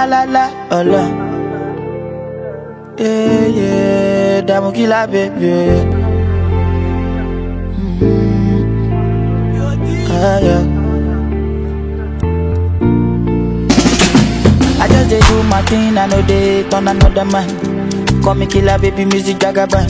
la la la, ọlọ. Yeah, yeah, dààmú kí la bèbè. Ah, yeah. I just dey do my thing, I know they turn another man. Call me killer, baby, music jagaban.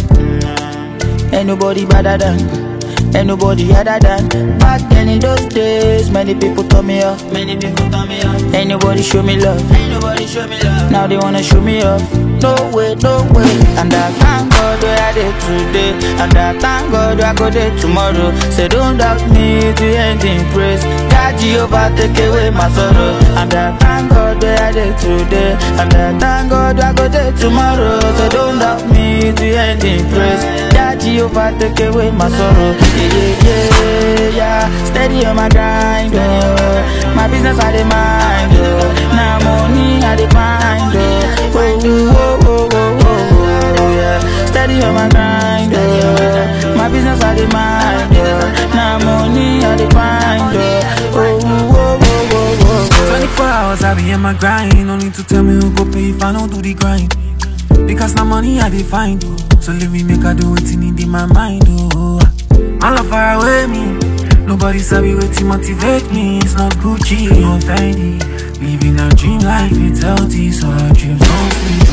Ain't nobody better than, ain't nobody other than. Back then in those days, many people turn me off. Many people turn me off. Ain't nobody show me love. Ain't nobody show me love. Now they wanna show me off. No way, no way. And I thank God where I did today. And I thank God where I go there tomorrow. Say don't doubt me to end in praise. God Jehovah take away my sorrow. And I thank God where I did today. And I thank God where I go there tomorrow. So don't doubt me to end in praise. God Jehovah take away my sorrow. Yeah, yeah, yeah, yeah. Steady on my grind, oh. My business I dey mind, oh. Now money I dey find, oh. Oh, oh, oh, oh, oh, oh, yeah. Steady on my grind, oh. My business I dey mind, oh. Now money I dey find, oh. Oh, oh, oh, oh, oh, oh. 24 hours I be in my grind. No need to tell me who go pay if I don't do the grind. Because now money I dey find. Oh. So leave me make I do it in my mind. Oh. My love far away me. Nobody sabi waiting motivate me. It's not Gucci or Fendi. Living a dream life, it's healthy, so our dreams don't sleep.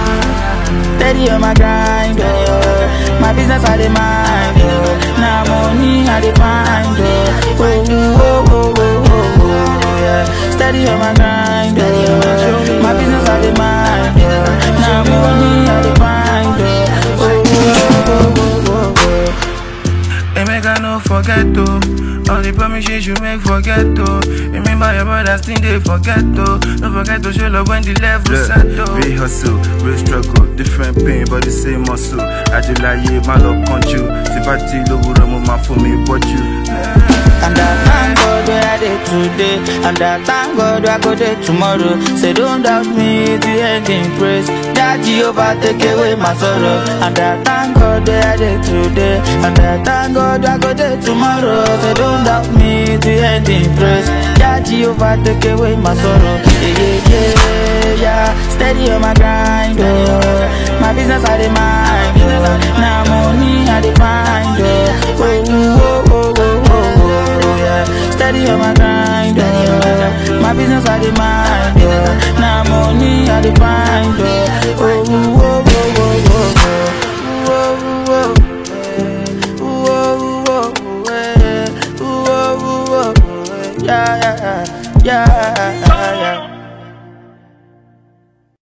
Oh. Steady on my grind, oh. My business I dey mind, oh. Now money I dey find, oh. Oh, oh, oh, oh, oh, oh, yeah. Steady on my grind, oh. My business I dey mind, oh. Now money I dey find, oh. Oh, oh, oh, oh, oh, They make I no forget to All the promises you make forget to Remember your brothers think they forget to Don't forget to show love when the level set to real hustle, real struggle, different pain but the same muscle. Ajilaye má lọ kánjú, tí bá ti lówùrọ̀ mo máa fún mi bọ́jú. And I thank God where I did today. And I thank God where I go there tomorrow. Say don't doubt me to end in praise. That Jehovah take away my sorrow. And I thank God where I did today. And I thank God where I go there tomorrow. Say don't doubt me to end in praise. That Jehovah take away my sorrow. Yeah, yeah, yeah, yeah. Steady on my grind, oh. My business I dey mind, oh. Now money I dey find, oh. Oh, oh, oh, oh, oh, oh, yeah. Steady on my grind, oh. My business I dey mind, oh. Now money I dey find, oh. Oh, oh, oh, oh, oh, oh. Oh, oh, oh, eh. Oh, oh, oh, eh. Oh, oh, oh, oh, eh. Yeah, yeah, yeah, yeah, yeah.